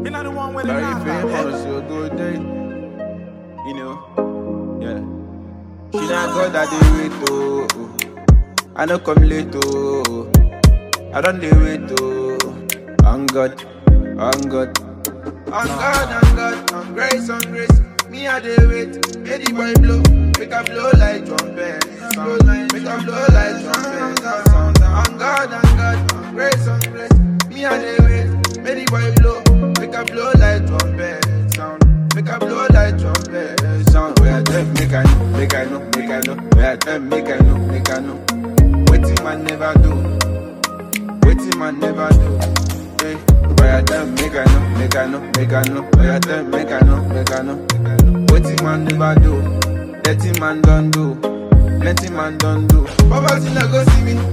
Me not the one with the Very laugh. famous, so good day. You know, yeah. She not God that they wait, oh. oh. I no come late, oh. I don't they wait, oh. On God, on God. On God, on God, on grace, on grace. Me I they wait, make the boy blow, make a blow like trumpet. Sound, make a blow like trumpet. Sound, on God, on God, on grace, on grace. Me I they wait, make the boy blow, make a blow like trumpet. Sound, make a blow like trumpet. Sound, where them make I know, make I know, make I know. Where them make I know, make I know. Waiting man never do, waiting man never do. Hey, where them make I know, make I know, make I know. Where them make I know, make I know. Waiting man never do, dirty man don't do, plenty man don't do. Poverty no go see me,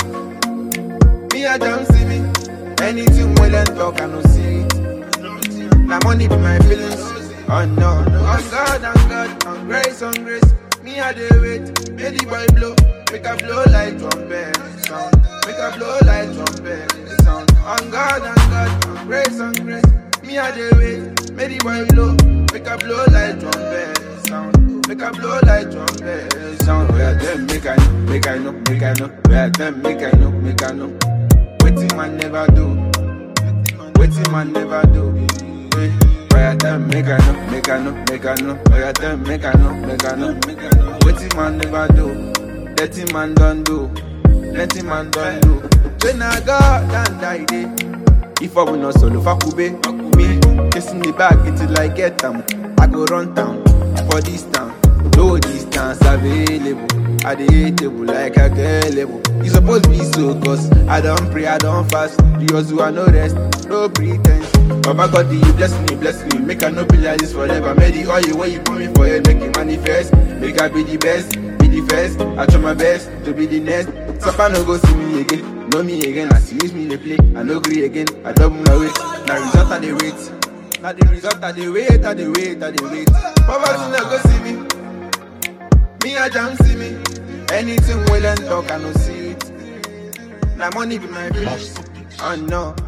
me I don't see me. Anything well and talk I no see it. Now money be my feelings. Oh no, on God, on God, on grace, on grace. Me I dey wait, make the boy blow, make a blow like trumpet sound, make a blow like trumpet sound. On God, on God, on grace, on grace. Me I dey wait, make the boy blow, make a blow like trumpet sound, make a blow like trumpet sound. Where them make I know, make I know, make I know. Where them make I know, make I know. Waiting man never do. Waiting man never do. Hey, Why them make I know, make I know, make I know. Why them make I know, make I know. Waiting man never do. Dirty man don't do. Plenty man don't do. When I got and die day. If I will not solo fakube, me kissing the bag until I get them. I go run town for this town. No distance available. I dey table like a girl level. You supposed be so cause I don't pray, I don't fast. The hustle I no rest, no pretense. Baba God, you bless me, bless me. Make I no be like this forever. Make the oil where you put me for it, make it manifest. Make I be the best, be the first. I try my best to be the next. Sapa no go see me again, know me again. As you use me they play, I no agree again. I double my weight. Now result I the wait. Now the result I the wait, I the wait, I the wait. Poverty no go see me. Me I jam see me. Anything well and talk, I no see it. Now money be my bitch. Oh no,